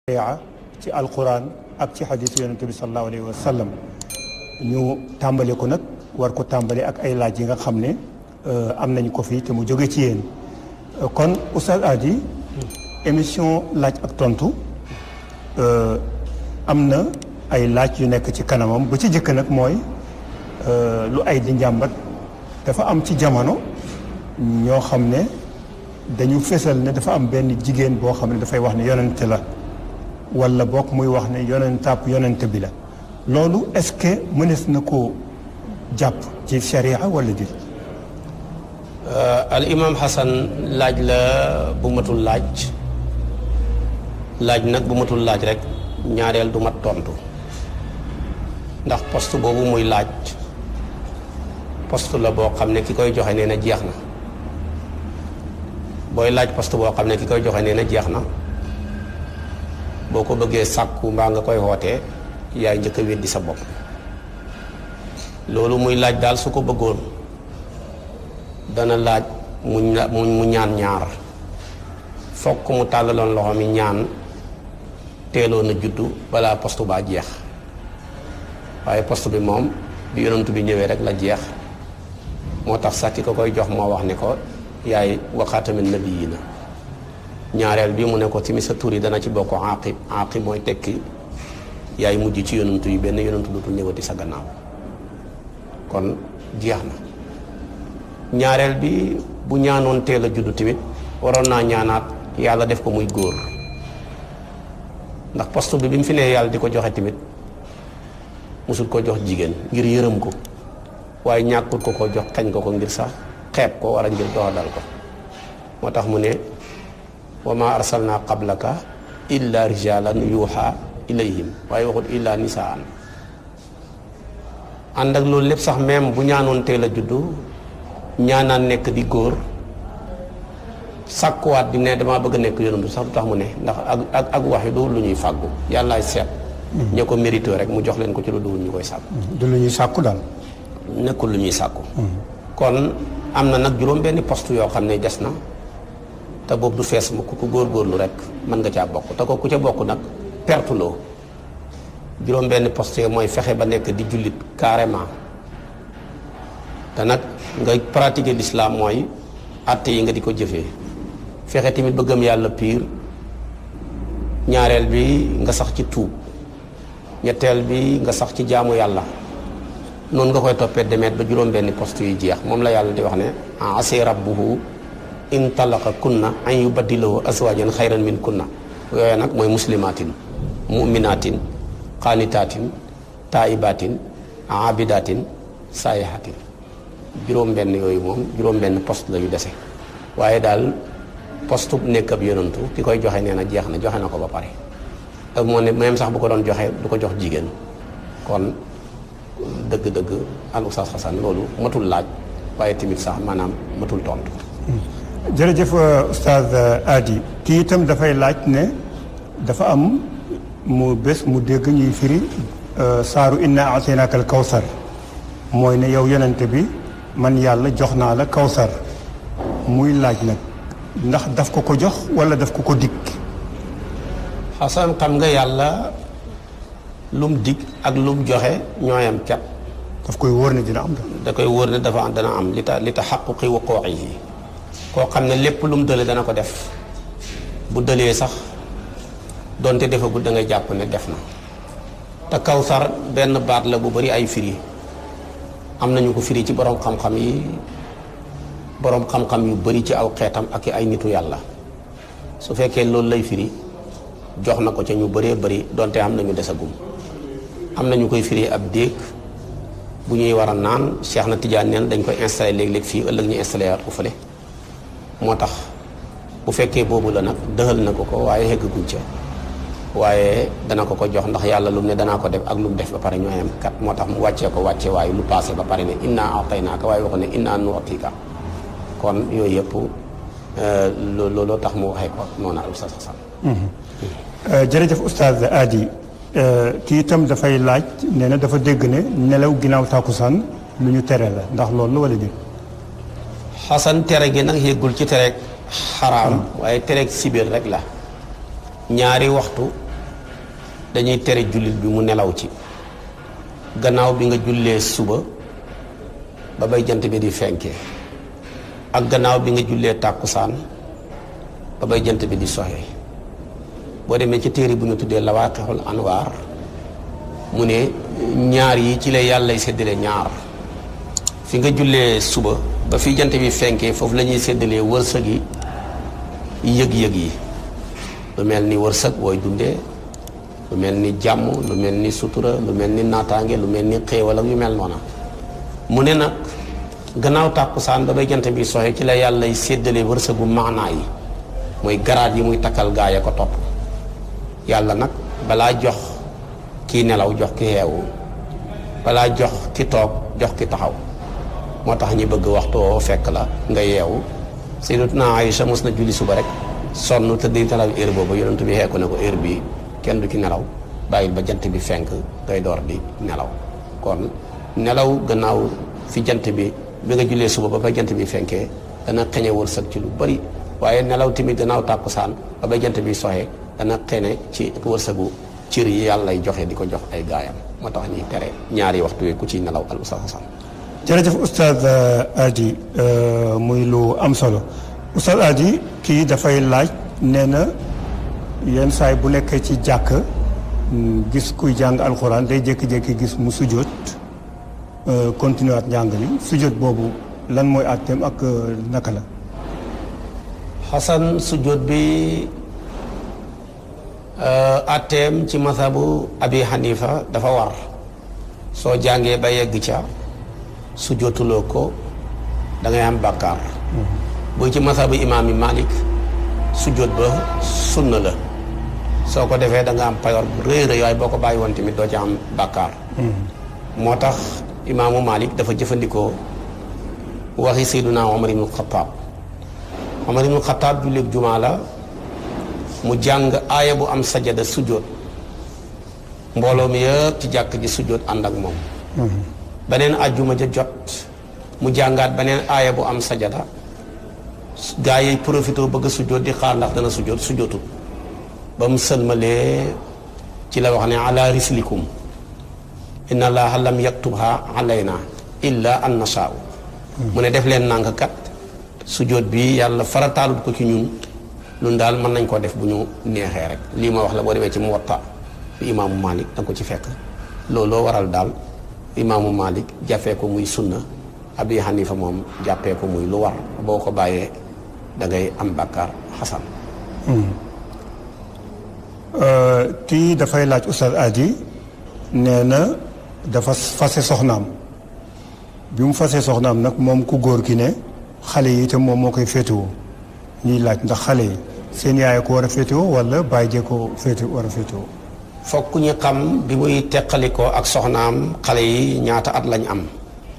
sharia ci alquran ak ci xadisu yonente bi salallahu alayhi wa sallam ñu tàmbale ko nag war ko tàmbale ak ay laaj yi nga xam ne am nañ ko fii te mu jóge ci yéen kon Oustaz Hady émission laaj ak tontu am na ay laaj yu nekk ci kanamam ba ci jëkk nag mooy lu ay di njàmbat dafa am ci jamono ñoo xam ne dañu fesal ne dafa am benn jigéen boo xam ne dafay wax ne yonente la wala bokk muy wax ne yonentaab yonente bi la loolu est-ce que mënees na koo jàpp ci sharia wala di al imam Hassan laaj la bu matul laaj laaj nag bu matul laaj rek ñaareel du mat tontu ndax poste boobu muy laaj poste la boo xam ne ki koy joxe nee na jeex na booy laaj poste boo xam ne ki koy joxe nee na jeex na boo ko bëggee sàkku mbaa nga koy wootee yaay njëkk a weddi sa bopp loolu muy laaj daal su ko bëggoon dana laaj mu mu ñaan ñaar fokk mu tàllaloon loxo mi ñaan teeloon a juddu balaa poste baa jeex waaye poste bi moom bi yonent bi ñëwee rek la jeex moo tax sax ki ko koy jox moo wax ne ko yaay waxaatamin nabiyyiina ñaareel bi mu ne ko timi sa tur yi dana ci bokk aqib aqib mooy tekki yaay mujj ci yonantu yi benn yonantu dootul ñëwati sa gannaaw kon jeex na ñaareel bi bu ñaanoon teel a juddu tamit waroon naa ñaanaat yàlla def ko muy góor ndax poste bi bi mu fi nee yàlla di ko joxe tamit musul ko jox jigéen ngir yërëm ko waaye ñàkkul ko ko jox xañ ko ko ngir sax xeeb ko wala ngir doxadal ko moo tax mu ne wa ma arsalna qablaka illa rijalan yuuxa ilayhim waaye waxut illa nisaan ànd ak loolu lépp sax même bu ñaanoon teel a juddu ñaanaan nekk di góor sàkkuwaat di ne damaa bëgg a nekk yonantu sax du tax mu ne ndax ak ak ak wax yi du lu ñuy fàggu yàllaay seet ñoo ko mérito rek mu jox leen ko ci lu duwul ñu koy sàkku du lu ñuy sàkku daal nekkul lu ñuy sàkku kon am na nag juróom benni poste yoo xam ne des na te boobu du fees mu ku góorgóorlu rek mën nga caa bokk te ko ku ca bokk nag perte loo juróom benn poste mooy fexe ba nekk di jullit carrément te nag nga pratiquer l'islam mooy àtte yi nga di ko jëfee fexe tamit ba gëm yàlla piir ñaareel bi nga sax ci tuub ñetteel bi nga sax ci jaamu yàlla noonu nga koy toppee demeet ba juróom benn poste yu jeex moom la yàlla di wax ne asi rabbuhu in talaqa kunna an yubaddilahu azwajan xayran min kunna yooyu nag mooy muslimatin muminatin qaanitaatin taibatin abidatin saayihatin juróom benn yooyu moom juróom benn poste la yu dese waaye daal poste nekk ab yonantu ki koy joxe nee na jeex na joxe na ko ba pare te moo ne même sax bu ko doon joxe du ko jox jigéen kon dëgg-dëgg al Oustaz Hassan loolu matul laaj waaye tamit sax maanaam matul tontu. jërëjëf Oustaz Hady kii itam dafay laaj ne dafa am mu bés mu dégg ñuy firi saaru inna ataynaaka al kawsar mooy ne yow yonente bi man yàlla jox naa la kawsar muy laaj nag ndax daf ko ko jox wala daf ko ko dikk Hassan xam nga yàlla lum dig ak lum joxe ñooyam cat daf koy wóor ne dina am da koy wóor ne dafa dana am li ta li ta xaquqi wuquuhi koo xam ne lépp lu mu dële dana ko def bu dëlee sax donte defagul da ngay jàpp ne def na te kawsar benn baat la bu bari ay firi am nañu ko firi ci borom xam-xam yi borom xam-xam yu bari ci aw xeetam ak ay nitu yàlla su fekkee loolu lay firi jox na ko ca ñu bëree bëri donte am nañu desagum am nañu koy firi ab déeg bu ñuy war a naan Cheikh na Tidiane neen dañ koy installé léeg-léeg fii ëllëg ñu installé waat ko fële moo tax bu fekkee boobu la nag dëxal na ko ko waaye heggaguñ ca waaye dana ko ko jox ndax yàlla lu mu ne danaa ko def ak lu mu def ba pare ñoo yem kat moo tax mu wàccee ko wàcce waaye lu passé ba pare ne inna ataynaaka waaye waxu ne inna nu'tika kon yooyu yëpp looloo tax mu waxee ko noonu al Oustaz Hassan jërëjëf Oustaz Hady kii itam dafay laaj nee na dafa dégg ne nelaw ginnaaw tàkkusaan lu ñu tere la ndax loolu la wala déet xasan tere gi nag yëggul ci tere xaraam waaye tereeg sibir rek la ñaari waxtu dañuy tere jullit bi mu nelaw ci gannaaw bi nga jullee suba ba bay jant bi di fenkee ak gannaaw bi nga jullee tàkkusaan ba bay jant bi di soxee boo demee ci téere bu ñu tuddee lawaqixul anwaar mu ne ñaar yi ci la yàllay séddale ñaar fi nga jullee suba ba fi jant bi fenkee foofu la ñuy séddalee wërsëg yi yëg-yëg yi lu mel ni wërsëg wooy dundee lu mel ni jàmm lu mel ni sutura lu mel ni naataange lu mel ni xéewal ak yu mel noona mu ne nag gannaaw tàkkusaan ba bay jant bi soxee ci la yàllay séddale wërsëgu maanaa yi mooy garaat yi muy takkal gaa ya ko topp yàlla nag balaa jox kii nelaw jox ki yeewu balaa jox ki toog jox ki taxaw moo tax ñi bëgg waxtu woo fekk la nga yeewu Sayyidatuna Aïcha mos na julli suba rek sonn te di nelaw heure boobu yonent bi xeeku ne ko heure bi kenn du ci nelaw bàyyil ba jant bi fenk ngay door di nelaw kon nelaw gannaaw fi jant bi bi nga jullee suba ba ba jant bi fenkee dana xeñe wërsëg ci lu bari waaye nelaw tamit gannaaw tàkkusaan ba ba jant bi soxee dana xene ci wërsëgu cër yi yàlla lay joxe di ko jox ay gaayam moo tax ñuy tere ñaari waxtu yi ku ciy nelaw al ustaz Hasan jërëjëf oustaz Adi muy lu am solo oustaz Adi kii dafay laaj nee na yenn saay bu nekkee ci jàkk gis kuy jàng alxuraan day jékki-jékki gis mu sujjóot continuer waat njàng li sujjóot boobu lan mooy àtteem ak naka la Hasan sujjóot bi àtteem ci mazhabu abi Hanifa dafa war soo jàngee ba yegg ca sujjóotuloo ko da ngay am bàkkaar bu ci mazhabu imaam yi Malik sujjóot ba sunna la soo ko defee da nga am payoor bu rëy rëy waaye boo ko bàyyi woon tamit doo ci am bàkkaar moo tax imaamu Malik dafa jëfandikoo waxi Seyduna Omar ibnu Xataab Omar ibnu Xataab julleeg jumaa la mu jàng aaya bu am sajada sujjóot mbooloo mi yëpp ci jàkk ji sujjóot ànd ak moom beneen ajjuma ja jot mu jàngaat beneen aaya bu am sajada gaa yi profité bëgg a sujjóot di xaar ndax dana sujjóot sujjóotul ba mu sëlmalee ci la wax ne ala rislikum inna allaha lam yaktubha alayna illa an nashaa'u mu ne def leen nànk kat sujjóot bi yàlla farataalut ko ci ñun ñun daal mën nañ koo def bu ñu neexee rek lii ma wax la boo demee ci Muwatta bi imaamu Malik da nga ko ci fekk looloo waral daal imaamu Malik jàppee ko muy sunna Abi Hanifa moom jàppee ko muy lu war boo ko bàyyee da ngay am bàkkaar xasan kii dafay laaj Oustaz Adi nee na dafa fase soxnaam bi mu fasee soxnaam nag moom ku góor ki ne xale yi itam moom moo koy féetewoo ñuy laaj ndax xale yi seen yaay ko war a féetewoo wala bàyyi jee ko féete war a féetewoo fokk ñu xam bi muy teqalikoo ak soxnaam xale yi ñaata at lañ am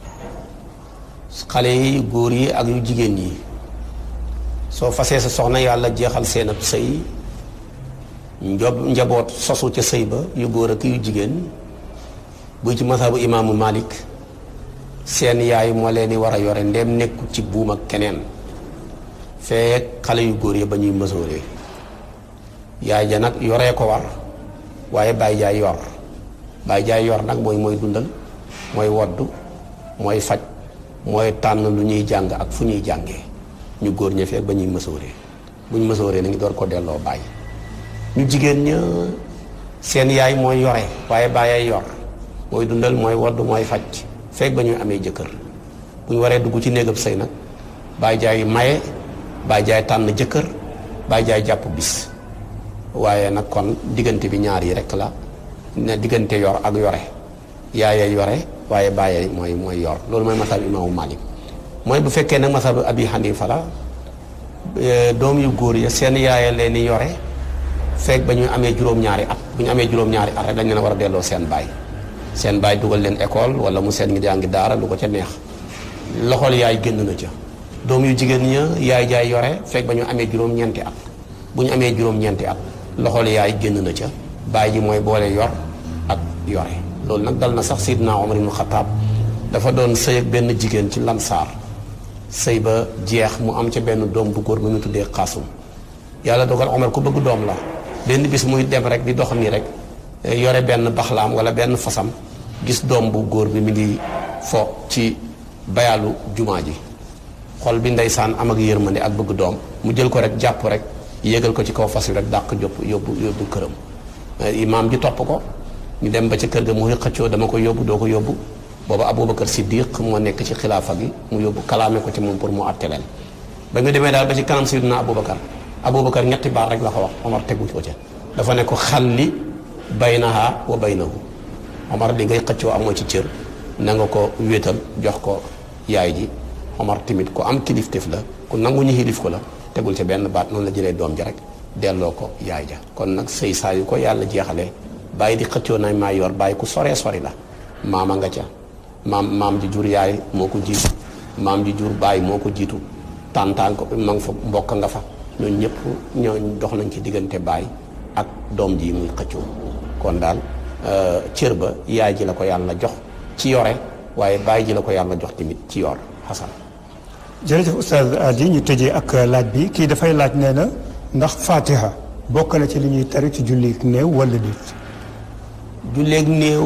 xale yi góor yi ak yu jigéen yi soo fasee sa soxna yàlla jeexal seen ab sëy njob njaboot sosu ca sëy ba yu góor ak yu jigéen buy ci mazhabu imaamu Malik seen yaay moo leen di war a yore ndem nekku ci buum ak keneen fekk xale yu góor yi ba ñuy mësooree yaay ja nag yoree ko war waaye bàyyi jaay yor bàyyi jaay yor nag mooy mooy dundal mooy woddu mooy faj mooy tànn lu ñuy jàng ak fu ñuy jàngee ñu góor ña fekk ba ñuy mësooree bu ñu mësooree na ngi door ko delloo bàyyi ñu jigéen ña seen yaay mooy yore waaye bàyyay yor mooy dundal mooy wodd mooy faj fekk ba ñuy amee jëkkër bu ñu waree dugg ci néegab sëy nag bàyyi jaay maye bàyyi jaay tànn jëkkër bàyyi jaay jàpp bis waaye nag kon diggante bi ñaar yi rek la ne diggante yor ak yore yaayee yore waaye bàyyee mooy mooy yor loolu mooy masab imaamu Malik mooy bu fekkee nag masab Abi Hanifa la doom yu góor ya seen yaayee leen di yore fekk ba ñu amee juróom-ñaari at bu ñu amee juróom-ñaari at rek dañ leen war a delloo seen baay seen baay dugal leen école wala mu seen ngi jàngi daara lu ko ca neex loxol yaay génn na ca doom yu jigéen ña yaay jaay yore fekk ba ñu amee juróom-ñeenti at bu ñu amee juróom-ñeenti at loxol yaay génn na ca baay ji mooy boole yor ak yore loolu nag dal na sax Seydina Omar ibnu Xataab dafa doon sëy ak benn jigéen ci Lansaar sëy ba jeex mu am ca benn doom bu góor bu ñu tuddee Xaasum yàlla dogal Omar ku bëgg doom la benn bis muy dem rek di dox nii rek yore benn baxlaam wala benn fasam gis doom bu góor bi mi ngi fo ci bayaalu jumaa ji xol bi ndeysaan am ak yërmande ak bëgg doom mu jël ko rek jàpp rek yéegal ko ci kaw fas wi rek dàq jópp yóbbu yóbbu këram imaam ji topp ko ñu dem ba ci kër ga mu xëccoo dama ko yóbbu doo ko yóbbu booba Aboubacar Siddiq moo nekk ci xilaafa gi mu yóbbu kalaame ko ci moom pour mu àtte leen ba ñu demee daal ba ci kanam Sayyidina Aboubacar Aboubacar ñetti baat rek la ko wax Omar tegu ko ca dafa ne ko xalli baynaha wa baynahu Omar li ngay xëccoo amoo ci cër na nga ko wéetal jox ko yaay ji Omar tamit ku am kilifteef la ku nangu ñu xilif ko la tegul ca benn baat noonu la jëlee doom ja rek delloo ko yaay ja kon nag sëy saa yu ko yàlla jeexalee bàyyi di xëccoo nañ maa yor bàyyi ku soree sori la maama nga ca maam maam ji jur yaay moo ko jiitu maam ji jur bàyyi moo ko jiitu tàntaan ko ma nga fa mbokk nga fa ñooñu ñëpp ñooñ dox nañ ci diggante baay ak doom ji muy xëccoo kon daal cër ba yaay ji la ko yàlla jox ci yore waaye baay ji la ko yàlla jox tamit ci yor xasan jërëjëf oustaz Adi ñu tëjee ak laaj bi kii dafay laaj nee na ndax fatiha bokk na ci li ñuy tari ci julli néew wala déet julleeg néew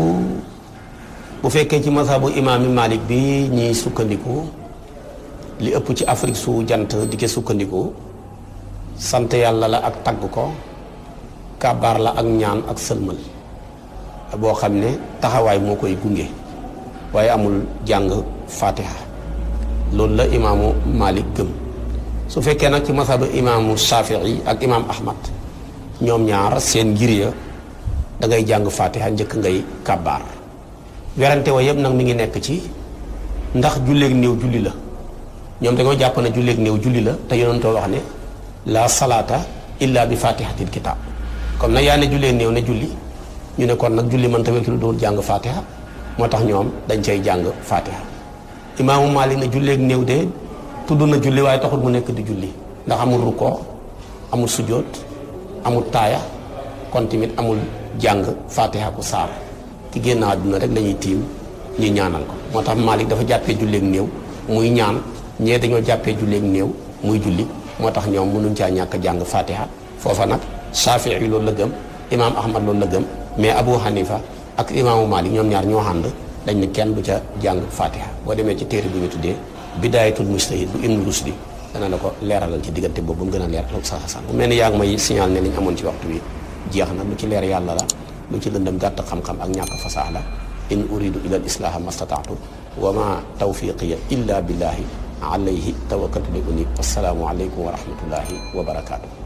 bu fekkee ci masabu imaami Malik bi ñiy sukkandiku li ëpp ci Afrique su jant di ko sukkandiku sant yàlla la ak tagg ko kàbbaar la ak ñaan ak sëlmal boo xam ne taxawaay moo koy gunge waaye amul jàng fatiha loolu la imaamu Malik gëm su fekkee nag ci masabu imaamu Shafii ak imaam Ahmad ñoom ñaar seen ngir ya da ngay jàng fatiha njëkk ngay kàbbaar werante wa yëpp nag mi ngi nekk ci ndax julleeg néew julli la ñoom dañoo jàpp ne julleeg néew julli la te yonentoo wax ne la salaata illa bi fatihatil kitab comme nag yaa ne julleeg néew ne julli ñu ne kon nag julli mën tamit lu dul jàng fatiha moo tax ñoom dañ cay jàng fatiha imaamu Maalik ne julleeg néew de tudd na julli waaye taxul mu nekk di julli ndax amul rukkoo amul sujjóot amul taaya kon tamit amul jàng fatiha ku saar ki génn àdduna rek lañuy tiim ñu ñaanal ko moo tax Malik dafa jàppee julleeg néew muy ñaan ñee dañoo jàppee julleeg néew muy julli moo tax ñoom mënuñ caa ñàkk jàng fatiha foofa nag Shafii yi loolu la gëm imaam Ahmad loolu la gëm mais Abu Hanifa ak imaamu Malik ñoom ñaar ñoo ànd dañ ne kenn du ca jàng fatiha boo demee ci téere bi ñu tuddee bidaayatul mujtahid bu Ibn Rusdi dana la ko leeralal ci diggante boobu mu gën a leer sa san bu mel ni yaa ngi may signal ne liñ amoon ci waxtu bi jeex na lu ci leer yàlla la lu ci lëndëm gàtt xam-xam ak ñàkk fasaax la in uridu ila al islaha mastataatu wa ma tawfiqiya illa billahi alayhi tawakkaltu li unib assalaamu aleykum wa rahmatullahi wa barakaatu